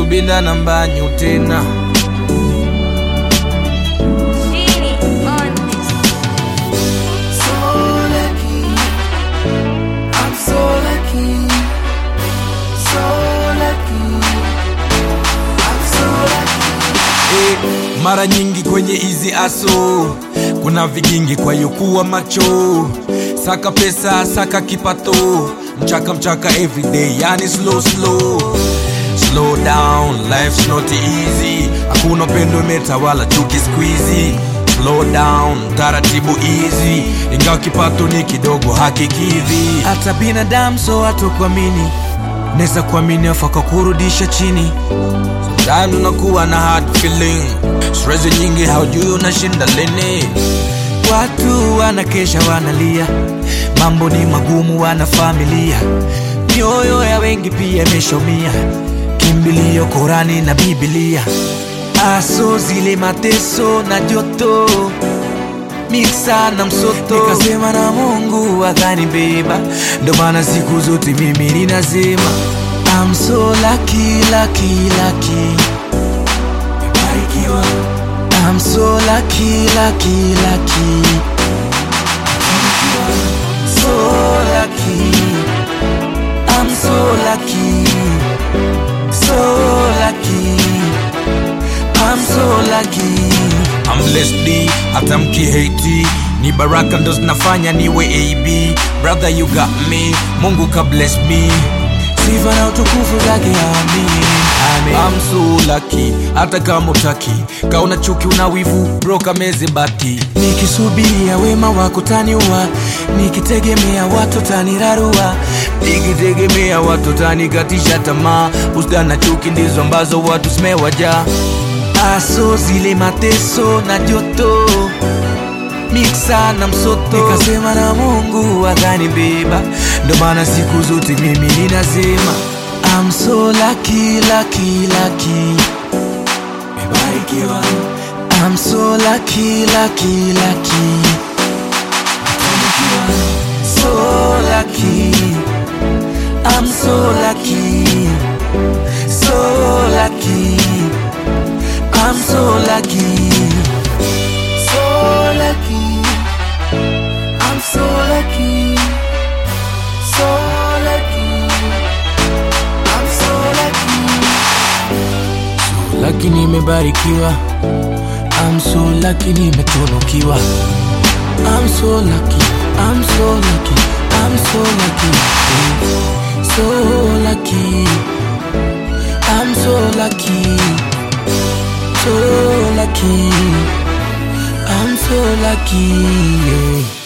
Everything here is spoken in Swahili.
subira na mbanyu tena Genie on this. So lucky, I'm so lucky, so lucky, I'm so lucky. Eh, mara nyingi kwenye hizi aso kuna vigingi kwa hiyo kuwa macho saka pesa saka kipato mchaka mchaka everyday yani slow slow slow down life's not easy hakuna pendo imetawala chuki squeezy slow down taratibu easy ingawa kipato ni kidogo hakikidhi hata binadamu so hatokuamini neza kuamini afaka kurudisha chini Sometimes unakuwa na hard feeling stress nyingi haujui unashinda lini watu wanakesha wanalia mambo ni magumu wana familia mioyo ya wengi pia imeshomia kimbilio korani na bibilia aso zile mateso na joto miksa na msoto nikasema na mungu akanibeba ndo maana siku zote mimi ninasema I'm so lucky, lucky, lucky. Nimebarikiwa. I'm so lucky, lucky, lucky. So lucky. I'm so lucky. So lucky. I'm so lucky. I'm blessed, hata mkihati ni baraka ndo zinafanya niwe ab brother you got me mungu ka bless me sifa na utukufu zake amin Amen. I'm so lucky hata kama utaki kauna chuki una wivu broka meze bati nikisubiria wema wako taniua nikitegemea watu tanirarua nikitegemea watu tanikatisha tamaa usda na chuki ndizo ambazo watu zimewajaa aso zile mateso na joto miksa na msoto nikasema na mungu akanibeba ndo maana siku zote mimi ninasema I'm so lucky, lucky, lucky. Nimebarikiwa. I'm so lucky, lucky, lucky. Nimebarikiwa. So lucky. I'm so lucky. So lucky. I'm so lucky. So lucky, I'm so lucky, so lucky, I'm so lucky. Lucky nimebarikiwa. I'm so lucky nimetunukiwa. I'm so lucky. I'm so lucky. I'm so lucky. So lucky. I'm so lucky. So lucky. I'm so lucky. Yeah.